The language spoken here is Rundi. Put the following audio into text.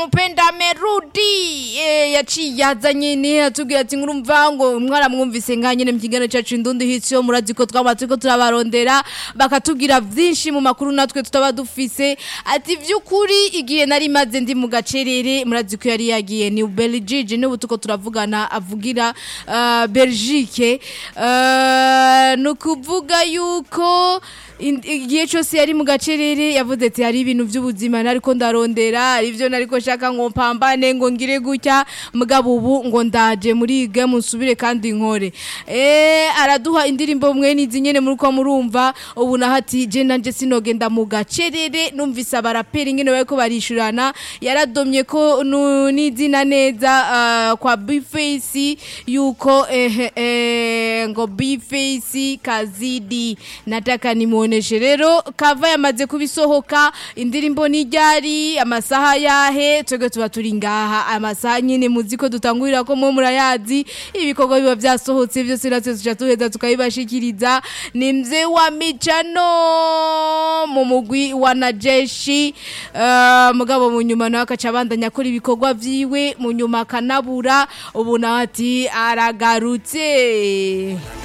Mpenda Merudi eh, yaciye yazanye ne atubwira ati ngurumva ngo mwaramwumvise nka nyene mu kiganiro cyacu indundi hityo murazi ko twaba turiko turabarondera bakatubwira vyinshi mu makuru natwe tutaba dufise ati vy'ukuri igihe nari maze ndi mu gacerere murazi ko yari yagiye ni Belgique n'ubu tuko turavugana avugira uh, Belgique uh, no kuvuga yuko in- igihe cyose yari mu gacerere yavuze ati hari ibintu by'ubuzima nariko ndarondera hari ivyo nariko shaka ngo mpambane ngo ngire gutya mugabo ubu ngo ndaje muri game nsubire kandi nkore eh araduha indirimbo mwe nizi nyene muri ko murumva ubu nahati je nanje sinogenda mu gacerere numvise abaraperi ngene bariko barishurana yaradomye ko nu- n'izina neza ah, kwa Bface yuko eh, eh, ngo Bface kazidi nataka nimuoneshe rero kava yamaze kubisohoka indirimbo ni ryari amasaha yahe twebwe tuba turi ngaha amasaha nyine muzi ko dutangurira ko mwe murayazi ibikorwa biba byasohotse byose natwe tuca tuheza tukabibashikiriza ni mzee wa micano mu mugwi wa najeshi uh, mugabo mu nyuma nawe akaca abandanya akora ibikorwa vyiwe mu nyuma akanabura ubu nawe ati aragarutse